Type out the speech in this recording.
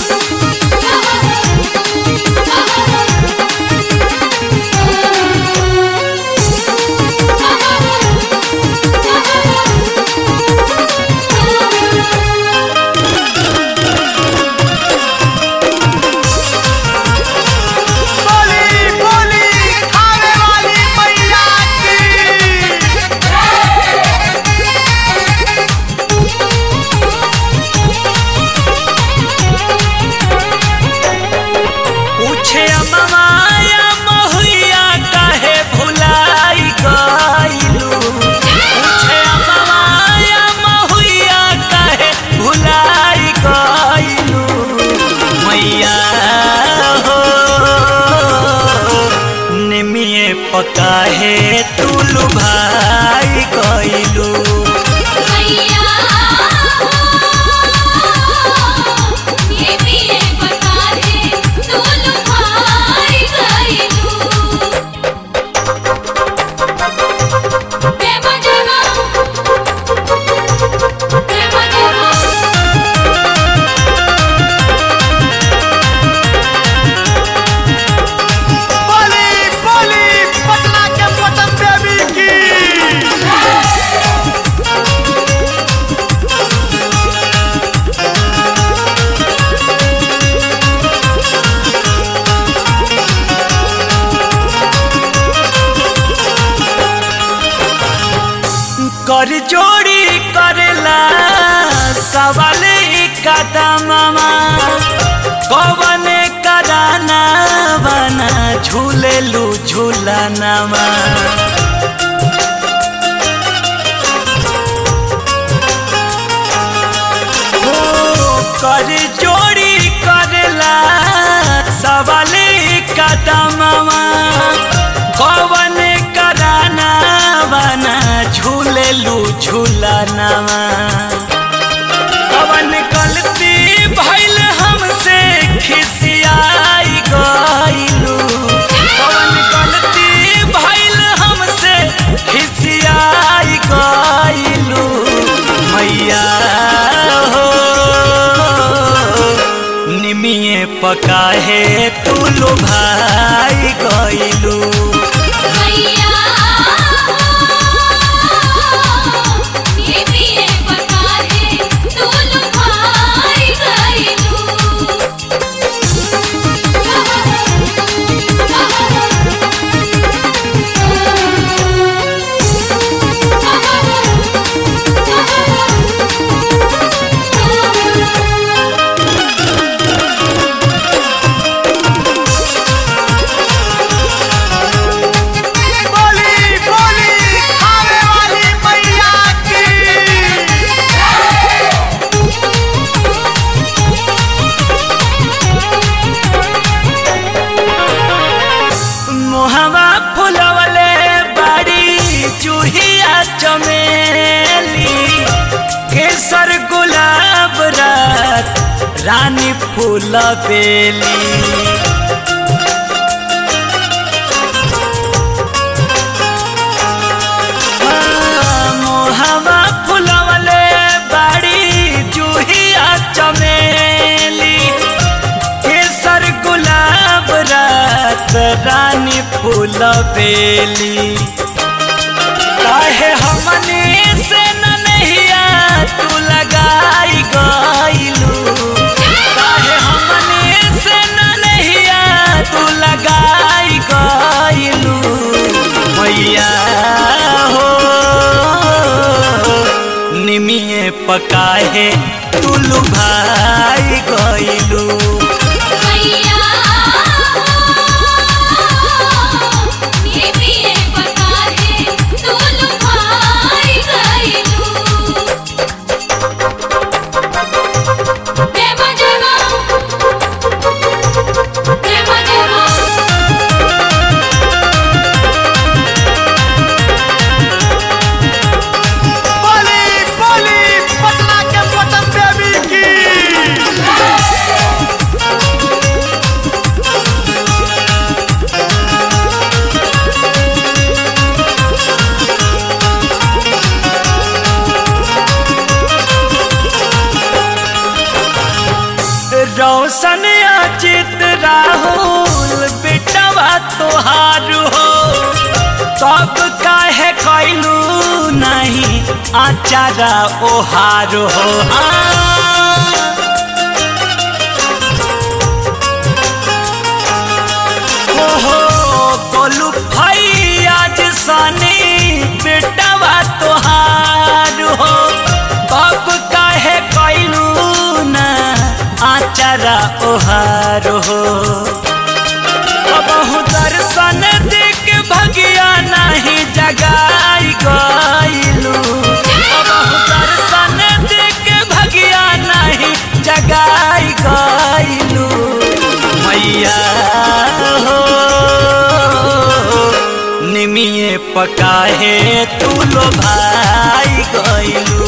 बोली बोली खाने वाली मैया की पूछे अममाया महुआ काहे भुलाई गइलू पूछे अममाया महुआ काहे भुलाई गइलू मैया हो निमिये पकाहे तुलू भाई गइलू मैया ये भी एक बता दे तू लुभाई गईलू प्रेम जगा प्रेम जगा बोली बोली पटना के पटन देवी की कर जोड़ी करेला सवाल कदममा कवन कराना बना झूलेलू झूलनवा हो कर जोड़ी करेला सवाल कदममा कवन कराना बना झूलेलू झूलनवा कवन गलती भइल हमसे खिसियाई गइलू कवन गलती भइल हमसे खिसियाई गइलू मैया हो निमिये पकाहे तुलो भाई गइलू मैया ये भी एक बता दे तू लुभाई गईलू बोली बोली खाने वाली मैया की मोहवा फुलवले बाड़ी चूहिया चमेली केसर गुलाब रात रानी फूल बेली मोहवा फुलवले बाड़ी जूहिया चमेली केसर गुलाब रात रानी फूल बेली काहे हमने से न नहिया तू लगाई गइलू काहे हमने से न नहिया तू लगाई गइलू मैया हो निमिये पकाहे तुलू भाई गइलू मैया ये भी एक बता दे तू लुभाई गईलू रोशन अचित राहुल बेटवा तोहार हो तब काहे कैलू नहीं आचारा ओहार हो हाँ। ओहो गोलू भाई आज सनी बेटवा तोहार हो बाप काहे कैलू ना आचारा ओहार हो बहु दर्शन देख भगिया नहीं जगाई गईलू बहु दर्शन देख भगिया नहीं जगाई गईलू मैया हो निमिये पकाहे तू लो भाई गईलू